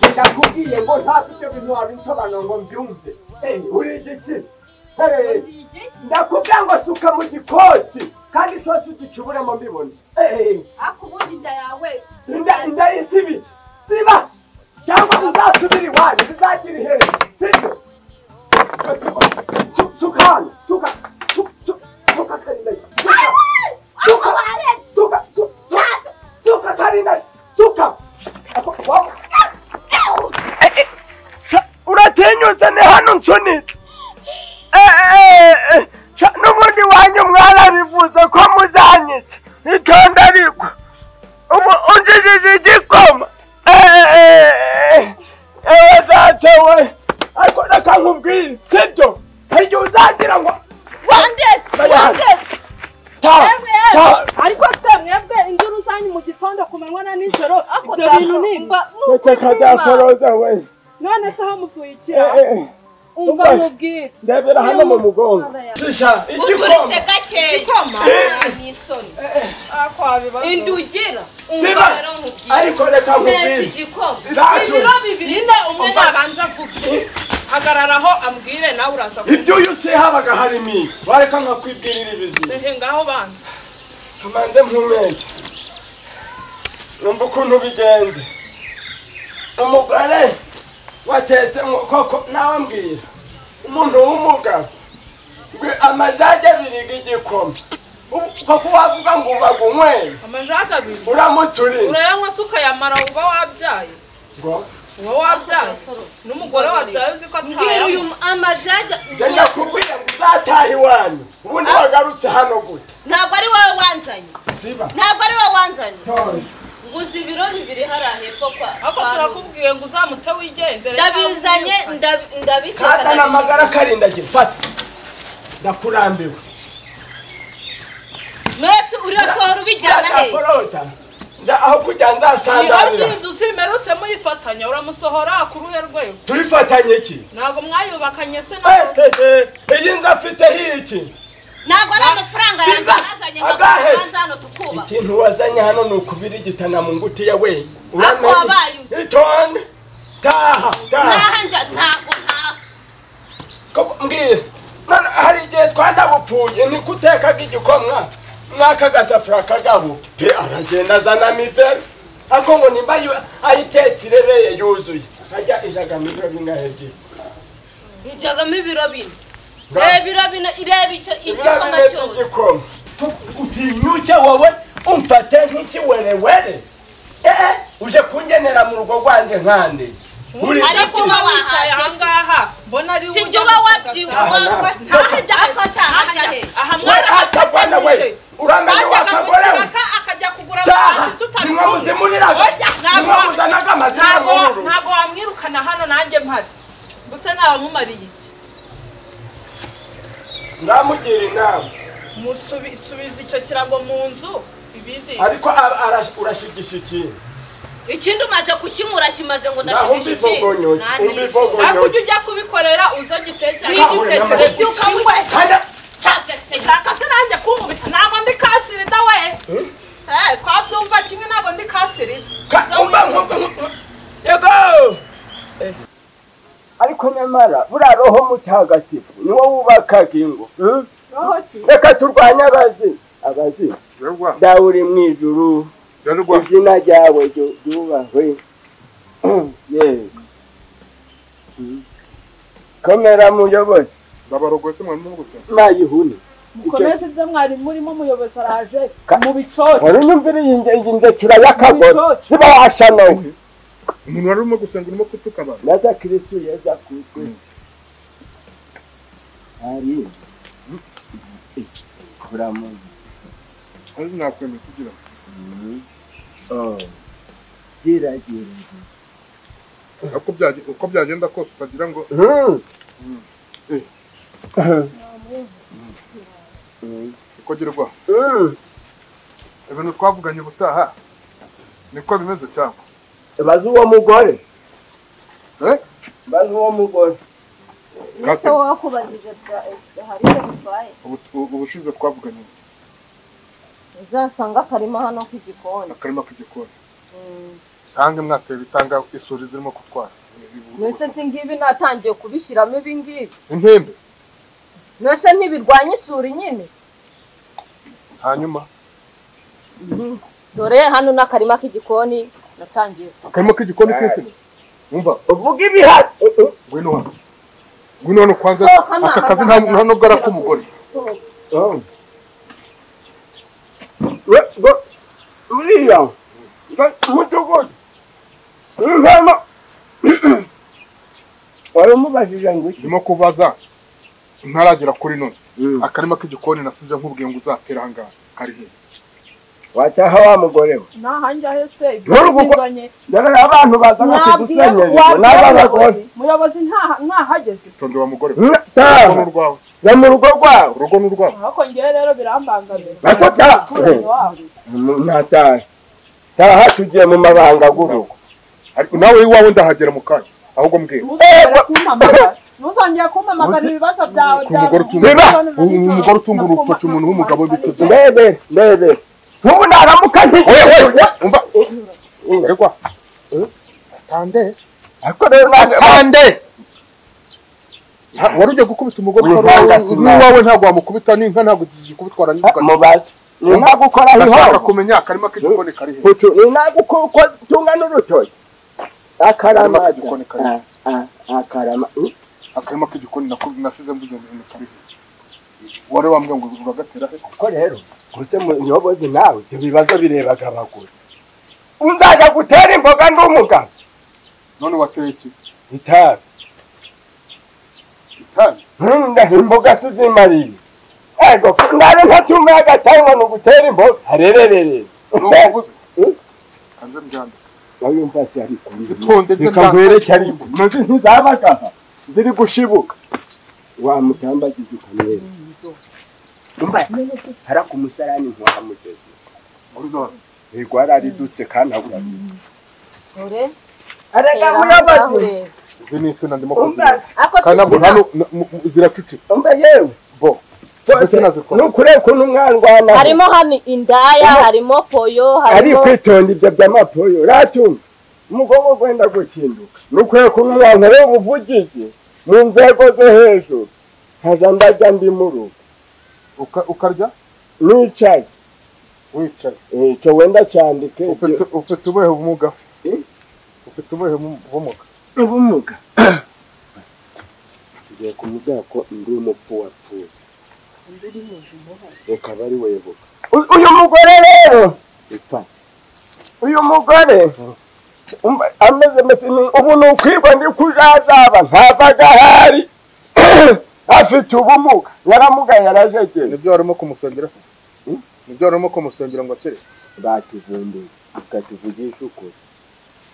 ndakubwiye ngo nta buryo bintu wabisobanura ngo mbyumve urije iki ndakubwira ngo suka mu gikosi kandi cyose ugicuburemo mbibona ariko ubundi inda yawe inda inda y'isibiye siba cyangwa uzasubire iwanyu bizagira iherezo sibyo Su- suka hano suka su- su- suka karinda suka suka suka su- su- suka karinda suka Ako- wa- uratinyutse ni hano nsunitse Eh, eh, eh, ca, n'ubundi wanyu mwarabivuze ko muzanyica itonda ariko ubu unjijije igikoma Eh, eh, eh, eh, ewe data we ariko reka nkubwire sibyo hari igihe uzagira ngo wandetse wandetse taha Ewe, taha ariko se mwebwe induru zanyu mu gitondo ku manywa na nijoro ibyo bintu ni mba ndaceka byasoroza we none se aho muvuyikira Eh, eh, umva umva. mubwire ndebera hano mu mugongo sisha uturitse gakeya ni isoni ako wabibaza indugira Siba, ungabero nkubwire ariko reka neza nkubwire igikoma Ratu. ibiro bibiri nyine umwe yabanza avuge hagararaho ambwire nawe uraza ibyo iyo se habaga harimo iyi wareka nkakwibwirira ibizima kudehe ngaho banza tumanze mpumeke numva ukuntu bigenze umugore watetse koko nawe mbwira umuntu w'umugabo ngo amajage abiri y'igikoma Ubu koko wavuga ngo bagunywere amajage abiri uramutse uriye urayanywa se ukayamara uba wabyaye ngo uba wabyaye n'umugore wabyaye uzi ko mbwira uyu atayanywa mu- amajaja njye ndakubwira ngo uzataha iwanyu ubundi wagarutse hano gute ntabwo ari wowe wanzanye siba ntabwo ari wowe wanzanye Tora. nguze ibiro bibiri hariya hepfo kwa kwa ako Rugo. turakubwiye ngo uzamute wigendere ndabizanye ndabi- ndabiteka kazana ndabishyira amagara karindagira fata ndakurambiwe mwese urasohora ubijyana he ndaforoza nda aho kujya nzasandanira iyo inzu zimerutse muyifatanya uramusohora ku ruhe rwego turifatanye iki ntabwo mwayubakanye se Eh, nawe eh, eh, iyi nzu afiteho iki ntabwo ari amafaranga yanjye Kiba, nazanye ngo agaheze. tubanze hano tukubaka ikintu wazanye hano ni ukubirigitana mu ngutiya we Ako wabaye ute? itonde taha taha ntaha njya ntabwo ntaha Koko, mbwira none hari igihe twanabupfuye ni kutekaga igikomwa mwaka gasafuriya kagahuka pe aragenda azanamo ifere ariko ngo nimba yu- ayitetse irereye yuzuye ajya ijagamo ibiro bingahe byiwe bijyagamo ibiro bine Nga. reba ibiro bine ireba icyo igikoma cyose igikoma utinyuke wowe umfate nk'ikiwerewere eh uje kungenera mu rugo rwanjye nkande uri Ariko iki? wowe- wicaye ahangaha mbona ari si ibyo uba wabyibuha Ah, ntabwo. wabyibuha afata hajya he aha we atagwa na we uramenya Bajyaga wakagore we gukiraka, akajya kugura taha amazi tutari nimwe kumwe. muzimuriraga Oya, ntabwo- nimwe muzanaga amazina ntabwo y'ubururu ntabwo wamwirukana hano nanjye mpari gusa nabamumariye iki ndamugira inama Musubi- subiza icyo kirago mu nzu ibindi ariko ara- ara- urashigisha ikintu ikindi umaze kukinyura kimaze ngo naho umva ndashigishe ibogonyo ikindi umva nanisi ariko ujya ibogonyo ujya kubikorera uza gitekereza Ntahure igitekerezo n'amahirwe. cy'ukawe Kajya- shaka se nanjye kunkubita ntabwo ndi kasirita we Eh, twabyumva kimwe ntabwo ndi kasirita Ka- Uza umva nkumva wiyumve. nkumva yego Eh. ariko nyamara buriya roho mutagatifu ni wowe wubakaga ingo hmm? reka turwanye abazimu abazimu Yarwa, dawe uri mu ijuru yarwa, izina ryawe ryu- ryubahwe Yego. Hmm. komera muyobozi ndabarogose mwari muri gusema. mayihuni mukomeze ibyo mwari murimo umuyobozi araje Ka- mu bicoco wari unyumvira iyi nge- iyi ndekira y'akagore ziba washanowe Umuntu wari urimo gusenga urimo kutuka abantu. naza kirisitu yeza kutwe ari buramuzi Ariko nakwemera tugira ngo giragira uko byage- uko byagenda kose utagira ngo uko girwa. Ibintu twavuganye ubutaha niko bimeze cyangwa? bazi uwo mugore Eh? bazi uwo mugore ese wowe wakubajije hari icyo bitwaye Ubu- ubu- Ubushize twavuganye uzasanga akarima hano k'igikoni akarima k'igikoni. usange mwatera itanga isuri zirimo kutwara mbese si ngibi natangiye kubishyiramo ibingibi impembe mbese ntibirwanya isuri nyine hanyuma dore hano n'akarima k'igikoni natangiye akarimo k'igikoni k'izina umva uvuga ibihari ngwino hano ngwino hano kwanza Sohoka nta- aka kazi nta nta nubwo ari ak'umugore uriya mudugudu uvamo waramubajije ngo iki ndimo kubaza ntaragera kuri ino nzu akarima k'igikoni nasize nk'ubwiye ngo uzatera ahangaha kari hehe wacyaha wa mugore we ntahanjye ahese Nturi gukora- ibyo dore abantu baza mwabwira bakigusanyereje n'abagore wabwira muyobozi ntahageze tonde wa mugore we Ta, urugo ni urwawe jya mu rugo rwawe urugo ni urwawe ariko ngewe rero birambangamira Ariko ta umuturanyi wabo ntatahe taha tugiye mu mabanga gurugo ariko nawe iwawe ndahagera mu kanya ahubwo mbwira ntuzongere kumpamagara ntuzongere kumpamagara ibibazo byawe ko umugore utunga umugore utunga urutoki umuntu w'umugabo w'ibitugu mbebe mbebe ntubu naramuka ntikiwe umva uregwa tande ariko rero ntabwo- tande wari ugiye gukubita umugore Wivanga utari sinabi. uwawe ntabwo wamukubita n'inka ntabwo zigikubitwara n'inka mubaze ni nta gukora ndashaka ihoro kumenya akarima k'igikoni kari hehe putu ni nta gutunga n'urutoki akarama Akarima k'igikoni kari hehe? Ah, ah, akarama Mm. akarima k'igikoni nako- nasize mvuze ngo ibintu kari hehe wari wambwiye ngo uragatera he ko rero gusa muyobozi nawe ibyo bibazo birebaga abagore nzajya gutera imboga ndi umugabo none wateye iki itabi itabi nda imboga sizimariye ego nari ntatumye agatabi ngo ni ugutera imboga arererere ni uko uvuze Eh? kanze mbyandike nawe yumva se ari kuri Itonde nze reka ndangaye. ngwere cyarimo maze ntizabaga aha ziri gushibuka wamutambagiza ukamwera umva se haraka umusarani ntuhamugeze ego yararidutse kandi abura dore arega reba hano muyobozi urahureba. izi ni insina ndimo umva kuzireba ariko kandi ntabwo si- hano na- mu- mu- ziracucitse umva yewe bo bose ni ukuri ukuntu mwandwanaho harimo hano indaya harimo poyo ari harimo kwitonda ibyo by'amapoyo ratumva umugongo ugenda gukinduka ni ukuri ukuntu mwankoreye ubuvugizi mu nzego zo hejuru nkaja ndajya ndi mu rugo Uka- ukarya nicaye wicaye Eh, cyo wenda cyandike Ufite- ufite ubuhe bumuga Eh? ufite ubuhe bumu- bumuga ubumuga tugiye kumubwira ko ndi umupfu wapfuye reka bari webuka uyu mugore rero ipfa uyu mugore umva, ameze mese ni ubu ni ukwirwa ndi kujajaba ntavaga ahari afite ubumuga yaramugaye yarajegeye nibyo warimo kumusengera se nibyo warimo kumusengera ngo akire batuvumbuye ukatuvugisha ukuri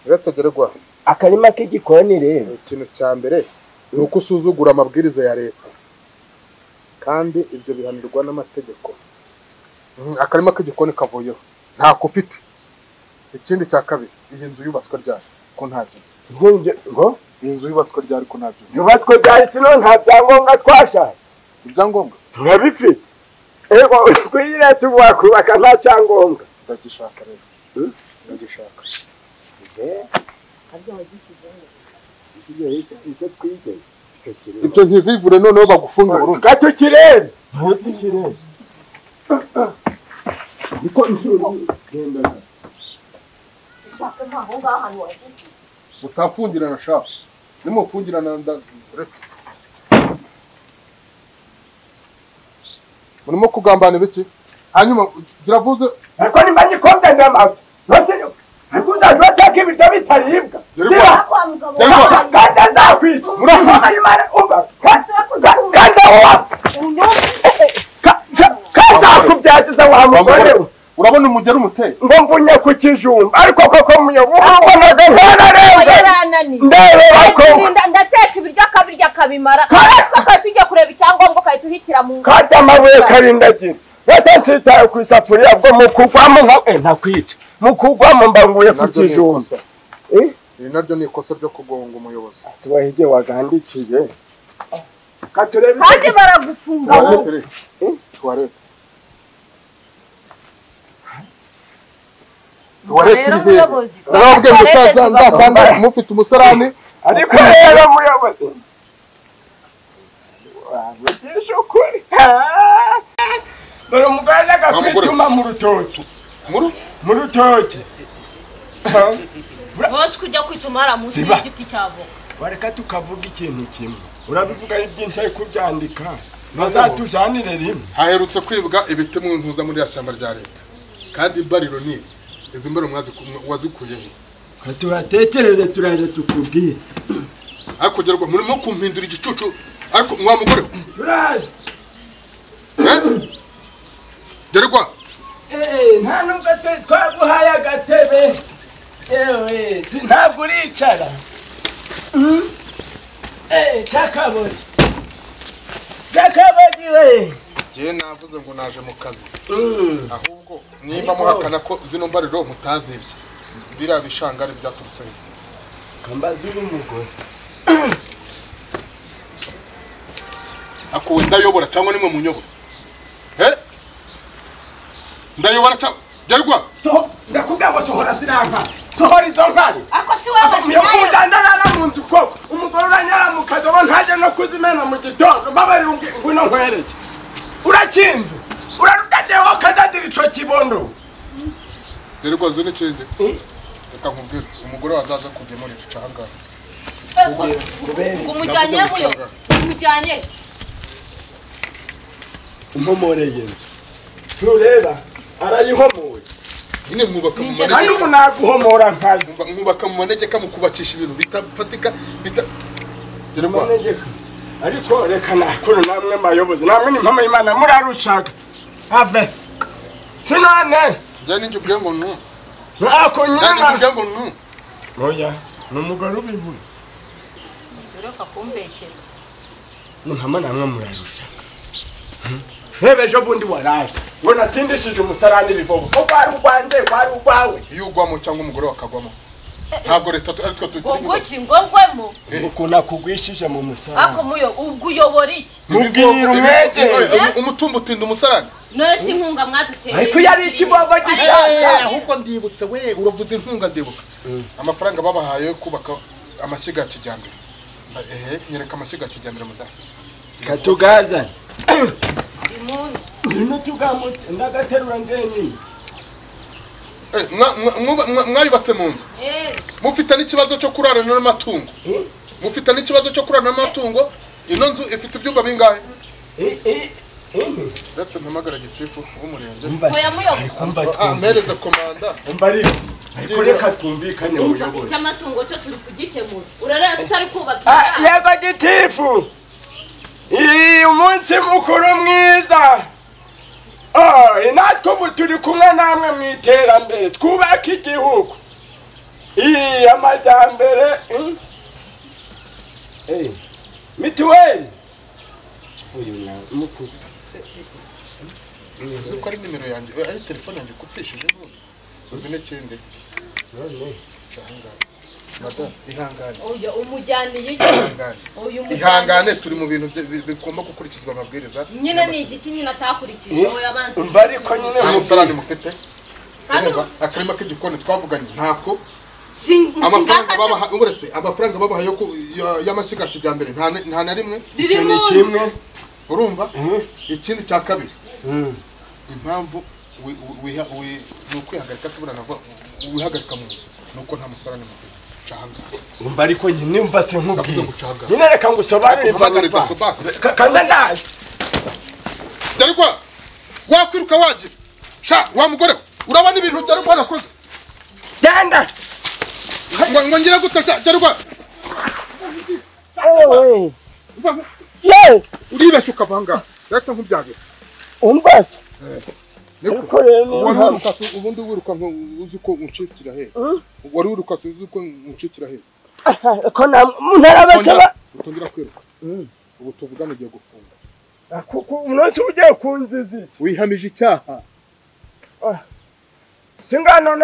uretse agerwa akarima k'igikoni rero ikintu cya mbere ni uko usuzugura amabwiriza ya leta kandi ibyo bihanirwa n'amategeko Mm, akarima k'igikoni kavuyeho ntako ufite ikindi cya kabiri iyi nzu yubatswe ryari ko nta byiza nk'ibyo ngo iyi nzu yubatswe ryari ko nta byiza yubatswe byari sino nta byangombwa twashatse ibyangombwa turabifite ego twiyire tuvuga kubaka nta cyangombwa ndagishaka rero Eh? ndagishaka ibyo ntivivure noneho bagufunge burundu tukatukirebe ntayo tukirebe niko inshuro genda utafungirana shaka nimufungirana ndaretse murimo kugambana ibiki hanyuma biravuze ariko nimba nyikombe ndamafi ntose ariko uzajya urateka ibiryo bitaribwa Gerwa, gerwa, kandi azakwica Murafata. Imana, umva, kandi- kandi ahuha kandi akubyagiza wa mugore we urabona umugeri umuteye ngo mvunye ku kijumba ariko koko muyobozi Oya, ntararengana yarananiye. ndebera ko Ndakirinda- ndateka ibiryo akabirya akabimara natwe ukahita ujya kureba icyangombwa ukahita uhitira mu kandi amabuye karindagira leta nshitaye ku isafuriya bwo mu kugwamo nka eh, ntakwica mu kugwamo mbanguye ku naryo ni kijumba ikosa Eh? iri naryo ni ikosa ryo kugonga umuyobozi si wahige wagandikiye katurebe kandi baragufunga mu tuwarete rero Eh? tuwarete tuwarete Rero iri hehe muyobozi, ndababwiye ngo tuwarete saza ziba- nzasanga mufite umusarani ariko rero muyobozi wavugisha ukuri Ah! dore umugore ajyaga mugore. kwituma mu rutoki Muru? mu rutoki Ah, bose kujya kwitumara munsi Ziba. y'igiti cy'avoka bareka tukavuga ikintu kimwe urabivugaho ibyinshi ariko ubyandika bazatujanire rimwe haherutse kwibwa ibiti mu ntuza muri ya shyamba rya leta kandi bariro nisi izi mbere mwazi wazikuye he Reka tubatekereze turare tukubwire hakugerwa murimo kumpindura igicucu ariko mwa mugore we, turaze eh? gerwa Eh, nta nubwo twe twaguhaye agatebe yewe si ntabwo uricara Mm. Eh, cyakabogi cyakabogi we ngewe navuze ngo naje mu kazi Mm. ahubwo nimba muhakana ko zino mbariro mutazibye biriya bishangari byaturutse he kambaza uri umugore akuwe ndayobora cyangwa nimwe munyobora eh? ndayobora cyangwa gerwa soho ndakubwira ngo sohora ziranka sohora izo nkari ako si wowe zinayo yokundanana mu nzu koko umugore uranyara mu kazi uba ntajya no kuzimena mu gitondo mbabarira unge- ngwino nkwereke urakinze urarudadeho kadagira ico kibondo gerwa zo n'ikindi reka nkubwire umugore wazaza kugemurira icangari ngo umujyanye Navuze muyo umujyanye umpomoreye inzu ntureba arayihomoye nyine mwubaka mu Ninjye manegeka kandi umuntu naguhomora nkayo mwuba- mwubaka mu manegeka mukubakisha ibintu bitafatika bita gerwa manegeka ariko reka nakuru namwe mayobozi namwe ni mpamo y'imana murarushaka ave sinone njya ninjye ubwiye ngo nu ntako njya ninjye nyina ubwiye ngo nu oya ni umugore ubivuye doreka kumbeshyera muhama namwe murarusha reba ejo bundi waraje ngo natindishije umusarani ibivovo ko kwari urwanjye kwari urwawe iyo ugwamo cyangwa umugore wakagwamo ntabwo leta tu- ari twe ngo tugira nguki ngo ngwemo ukuntu akugwishije mu musarani ako muyo ubwo uyobora iki mubwira umwete umutumba utinda umusarani nose inkunga mwaduteye ariko iyo ari ikivovo gishaka Eh, ahubwo ndibutse we uravuze inkunga ndibuka amafaranga babahaye yo kubaka amashyiga ya kijyambere ehe nyereka amashyiga ya kijyambere mudahe katugazane imunyu ngwino tugamute ndagaterura ngenyine Eh, mwa- mwa- mwa- mwa- mwayubatse mu nzu eee mufite n'ikibazo cyo kurarana n'amatungo mufite n'ikibazo cyo kurarana n'amatungo ino nzu ifite ibyumba bingahe ndetse mpamagara gitifu w'umurenge oya muyo umva Ah, mpereze komanda umva ariko ariko reka twumvikane umva muyobozi icy'amatungo cyo turi kugikemura urareba ko utari kubaka Ah, inzu. yego gitifu iyi umunsi mukuru mwiza Oh, natwe ubu turi kumwe namwe mu iterambere twubaka igihugu iyi amajyambere mm. Eh, mituweli uyu na mukuru uzi ko ari nimero yanjye eh, ari telefone yanjye ukupishije ntuzi uzi n'ikindi none Ihangane. Madam, ihangane oya umujyaniye iki ihangane oya ihangane umujyaniye turi mu bintu bye- bi- bigomba gukurikizwa amabwiriza nyine ni igiki nyine atakurikije oya abanza umva ariko nyine nta mukuru musarani mufite Kandi- urumva akarima k'igikoni twavuganye ntabwo Sing- amafaranga singaka babaha uretse amafaranga babaha yo ku- ya- y'amashyiga ya kijyambere nta na- nta na rimwe biri icyo ni mu nzu kimwe urumva Mhm. ikindi cya kabiri Mm. impamvu wi- wi- wiha- wi- ni ukwihagarika se buriya navuga wihagarika mu nzu ni uko nta musarani mufite canga umva ariko nyine umva Ndavuze sinkubwiye gucanga. nyine reka ngusobanurire ibyo Mpamagare numva daso basi. Ka- kanze ndaje darikwa wakwiruka wagira sha wa mugore we urabona ibintu darikwa nakoze genda ngo ngo ngira gute sha darikwa yewe uribeshya ukava ahangaha leta nk'ubyagira umbaza niko ariko rero niyo wari mpamvu wiruka se, ubundi wiruka nka uzi ko uncikira he wari wiruka se, uzi ko uncikira he ko nta muntu arabasaba utangira kwiruka ubu tuvugana ugiye gufunga kuko umunsi uba ugiye ku nzizi wihamije icyaha singano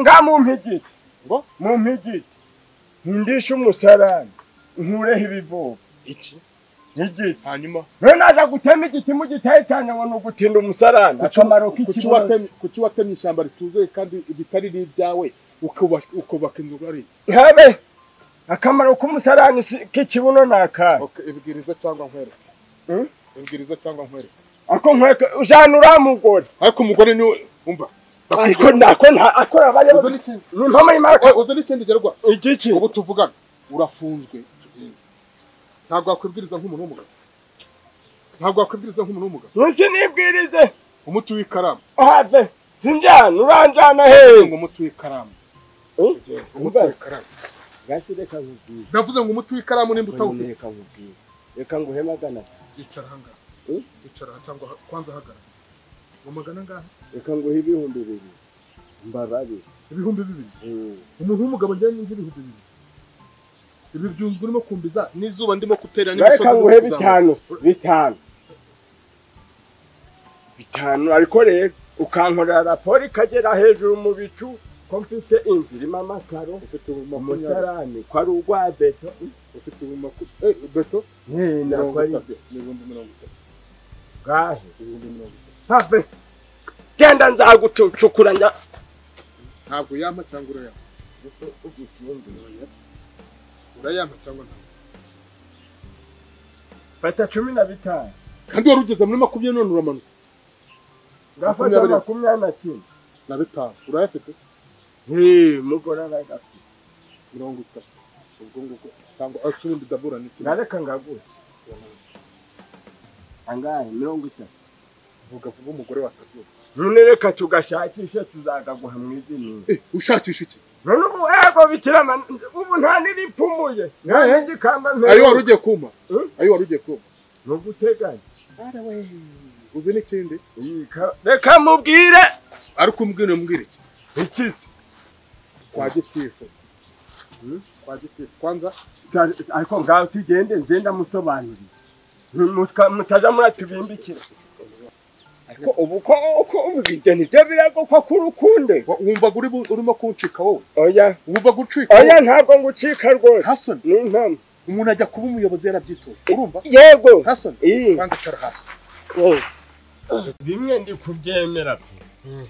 nga mu mpigiti Ngo? mu mpigiti nkundisha umusarani nkureho ibivuba iki n'igiti hanyuma rero naza gutema igiti mu gitaye cyane ngo ni ugutinda umusarani akamaro kuki k'ikibondo watemye kuki watemye ishyamba rituzuye kandi ritari n'ibyawe ukubaka ukubaka inzu ngari habe akamaro k'umusarani si- k'ikibuno ni akahe Okay, ibwiriza cyangwa nkwereke Hmm? ibwiriza cyangwa nkwereke ako nkweka ujyana uriya mugore ariko umugore niwe umva ariko nako nta- akora uzi abayobozi n'ikindi- ni impamo y'imaka uzi n'ikindi gerwa igiki ubu tuvugana urafunzwe ntabwo wakwibwiriza nk'umuntu w'umugabo ntabwo wakwibwiriza nk'umuntu w'umugabo munsi nibwirize umuti w'ikaramu have sinjyana uranjyana ngo heza umuti w'ikaramu Eh? umuti Umva, w'ikaramu gasi reka nkubwire navuze ngo umuti w'ikaramu nimba utawufite reka nkubwire reka nguhemagana icara ahangaha Hmm? icara cyangwa kwanza ahagarara umagana angahe reka nguhe ibihumbi bibiri mbabarire ibihumbi bibiri Mm. umuntu w'umugabo njyanye nk'ibihumbi bibiri ibi byunzwe urimo kumbiza n'izuba ndimo kutera reka ndimo nguhe kuzamura. bitanu bitanu bitanu ariko rero ukankorera raporo ikagera hejuru mu bicu ko mfite inzu irimo amakaro ufite ubu makumyabiri umusarani ko ari ugwa beto ufite ubu makumyabiri eh beto nako mirongo ari itatu n'ibihumbi mirongo itatu bwahe ibihumbi mirongo itatu have genda nzagucucukura njya ntabwo yampa cyangwa urayampa urayampa cyangwa ntabwo fata cumi na bitanu kandi wari ugeze muri makumyabiri none uramanutse ngafata Makumyabiri. makumyabiri na kimwe na bitanu urayafite Eh, mugore aragafite mirongo itatu ubwo ngubwo cyangwa ase ubundi dabura ni kimwe nareka ngagura angahe mirongo itatu vuga vuba umugore watabyuka none reka tugashakishe tuzagaguha mu izina eh ushakisha iki none ubu ego bikirama ubu nta n'iripfumuye nta n'igikamba ayo wari ugiye kuma Eh? ayo wari ugiye kuma ni uguteganya uzi n'ikindi Iyi ka- reka mubwire ariko umbwire mbwire iki iki kwa gitifu kwa gitifu kwanza Ta- ariko ngaho tugende nze ndamusobanurira Muta- mutaza muratubimbikira ariko ubu ko uko ubwite nibyo birago ko kurukunde wa- wumvaga uri bu- urimo kuncika wowe oya wumvaga ucika oya wowe ntabwo ngucika rwose ntasoni ni impamo umuntu ajya kuba umuyobozi yarabyitoye urumva yego ntasoni iyi kwanza icara hasi bimwe ndi kubyemera pe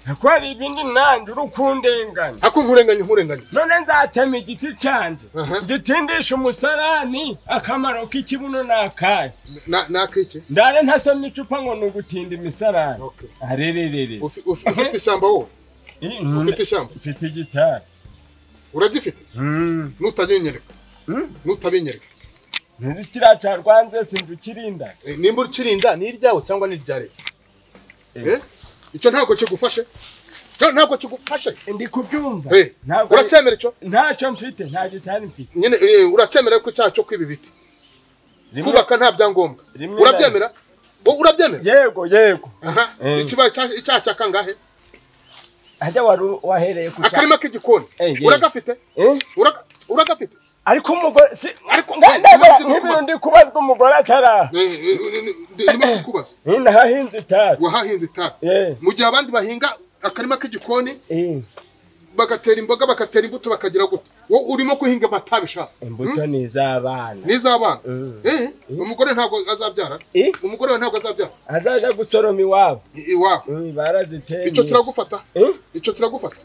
ariko hari ibindi nanjye uri kundenganya ako nkurenganye nkurenganye none nzatema igiti cyanjye Aha. ngitindisha umusarani akamaro k'ikibuno ni akahe Na- ni ak'iki ndare ntasoma icupa ngo ni ugutinda imisarani Okay. arererere Ufi- ufi- ufite ishyamba wowe ufite ishyamba mfite igitari uragifite Mm. nutabinyereka Hmm? nutabinyereka ntuzi kiriya cya rwanze sindukirinda Eh, nimba ukirinda ni iryawe cyangwa ni irya leta Eh. Eh? icyo ntabwo kigufashe Icyo ntabwo kigufashe ndi kubyumva Eh, Ntabwo ari- uracyemera icyo ntacyo mfite nta gitari mfite nyine eh, uracyemera ko icyaha cyo kwiba ibiti Rimwe- kubaka nta byangombwa Rimwe urabyemera Wowe urabyemera yego yego Aha. Eh. ikibaye cya- icyaha cya kangahe hajya wari wahereye ku cya akarima k'igikoni Eh, yego. uragafite Eh? Uraga- uragafite ariko umugore si Ariko- Nda- Nda- ndabona Nda- nk'ibintu ndi kubazwa umugore ataraha Eh, eh, eh, eh, ndimo kukubaza hino hahinze itabi wahahinze itabi Eh, mu gihe abandi bahinga akarima k'igikoni eh, bagatera imboga bagatera imbuto bakagira gutya wowe urimo kuhinga amatabi shaka imbuto ni iz'abana n'iz'abana Mm. Eh, umugore ntabwo azabyara Eh? umugore wawe ntabwo azabyara azaza gusoroma iwabo I- iwabo Mm, baraziteye icyo kiragufata Eh? icyo kiragufata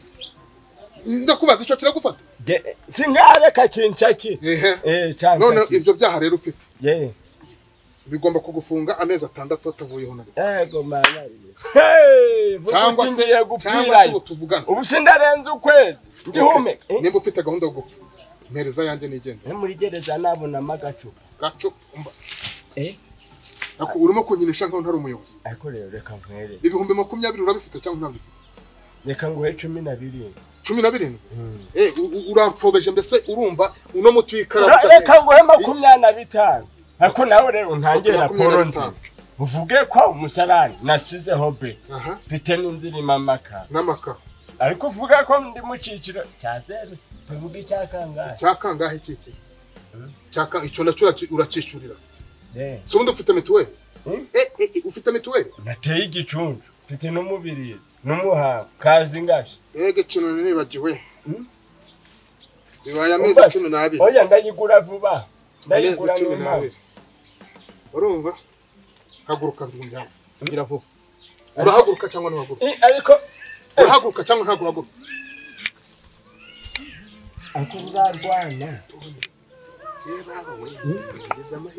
ndakubaza icyo kiragufata Ge- singareka kinshaki Ehe. Eh, canshaki. none ibyo byaha rero ufite Ye. bigomba kugufunga amezi atandatu batavuyeho na rimwe yego mama Hey, vuga cyangwa uti se ngiye cyangwa se gupfirayo ubu tuvugana ubu sindarenze ukwezi ndihumeka Okay. nimba ufite gahunda yo gupfa mpereza yanjye nigenda Eh, muri gereza nabonamo agacupa gaco umba Eh? Ako- urimo kunyinisha nkaho ntari umuyobozi ariko rero reka nkwereke ibihumbi makumyabiri urabifite cyangwa ntabifite reka nguhe cumi na birindwi cumi na birindwi Eh, u- u- urampfobeje mbese urumva uno muti w'ikaramu Ra- reka nguhe makumyabiri na bitanu ariko nawe rero ntangire raporo nzima uvuge ko umusarani nasizeho be aha mfite n'inzu irimo amakara n'amakaro ariko uvuga ko ndi mu cyiciro cya zeru tuvuge icya kangahe cyakangahe kiki cyaka icyo nacyo uraci- uracyishyurira Eh, si ubundi ufite mituweli Mm. Eh, eh, eh, ufite mituweli nateye igicuncu mfite n'umubirizi n'umuhango kazi ngashi ega ikintu nibagiwe Mm. bibaye amezi cumi n'abiri oya ndayigura vuba amezi ndayigura cumi n'impamvu n'abiri urumva haguruka nzunjyana ngira vuba urahaguruka cyangwa ntuhaguruka I- ariko urahaguruka cyangwa ntabwo uhaguruka ariko uzarwana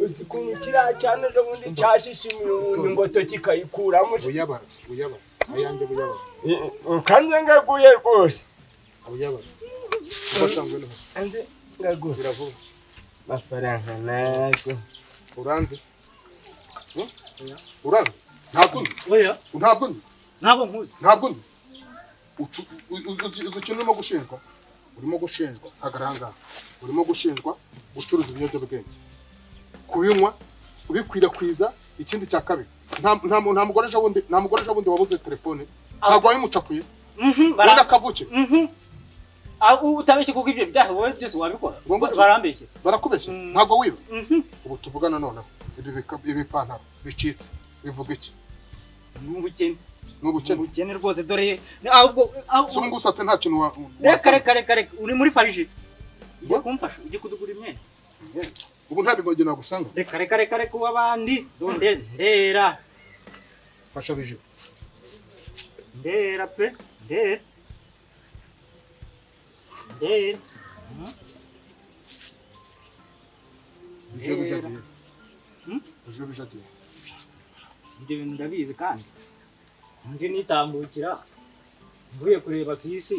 uzi ukuntu kiriya cyane ubundi cyashishimira umuntu ingoto kikayikuramo buyabara buyabara ayanjye buyabara kanze ngaguye rwose buyabara ubatangwe n'ubu kanze ngaguye ngira vuba amafaranga nayo uranze Hmm? uranze ntabwo undi oya ntabwo undi ntabwo nkuzi ntabwo undi Ucu- u- u- uzi uzi ikintu urimo gushinjwa urimo gushinjwa hagarangara urimo gushinjwa gucuruza ibiyobyabwenge kubinywa ubikwirakwiza ikindi cya kabiri nta nta mu- nta mugoresha wundi nta mugoresha wundi wabuze telefone ntabwo wayimucakuye Mhm, bara- ubundi akavukira Mhm. Ah, u- utabeshye kuko ibyo byaha wowe byose wabikora Ngombwa ki? barambeshye barakubeshya Mm. ntabwo wiba Mhm. ubu tuvugana noneho ibi bika- ibi bipantaro bicitse bivuga iki ni ubukene ni ni ubukene ubukene rwose dore ni ahubwo ah, u- si ubu ngusatse nta kintu wa- reka wasabye. reka reka reka uri muri farije ugiye Ngo? kumfasha ugiye kudugura imyenda ubu nta bimogi nagusanga reka reka reka reka uw'abandi donde ndera fasha bijiwe ndera pe ndera ndera bijiwe Reba. bijadiye Hmm? bijiwe bijadiye ibyo bintu ndabizi kandi ndi nitambukira mvuye kureba ku isi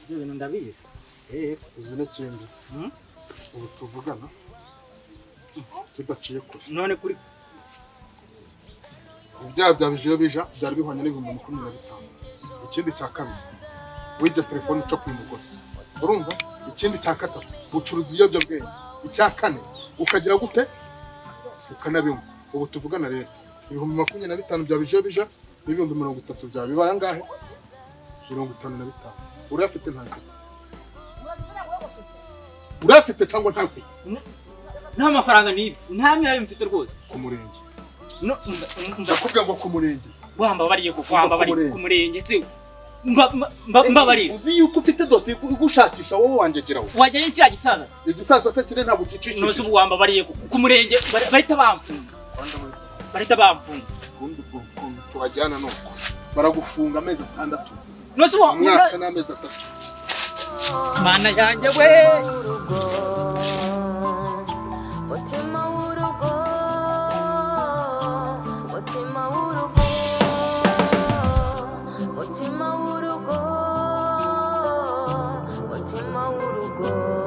ibyo bintu ndabizi Eh, izi n'ikindi Hmm? ubu tuvugana tudaciye kure none kuri ibyaha bya bijiwe bija byari bihwanye n'ibihumbi makumyabiri na bitanu ikindi cya kabiri wirya telefone ucapuye umugore urumva ikindi cya gatatu ucuruza ibiyobyabwenge icya kane ukagira gute ukanabinywa ubu tuvugana rero ibihumbi makumyabiri na bitanu bya bijiwe bija n'ibihumbi mirongo itatu byawe bibaye angahe mirongo itanu na bitanu urayafite ntabwo urayafite cyangwa ntabwo nta mafaranga n'ibyo nta myayo mfite rwose ku murenge No- mba- mba- mba- ndakubwira ngo ku murenge wambabariye kuko Mba ku wambabariye murenge. ku murenge se mba- mba- mba- mbabarira uzi yuko ufite dosiye ugushakisha wowe wangegeraho wajyanye kiriya gisaza igisaza se kiri ntabwo gicikije nose ubu wambabariye ku ku murenge bari- bahita bamfunga bahita bamfunga ubundi bwo- bwo- tubajyana nuko baragufunga amezi atandatu nose ubu umwaka n'amezi atatu mana yanjye we mutima w'urugo mutima w'urugo mutima w'urugo mutima w'urugo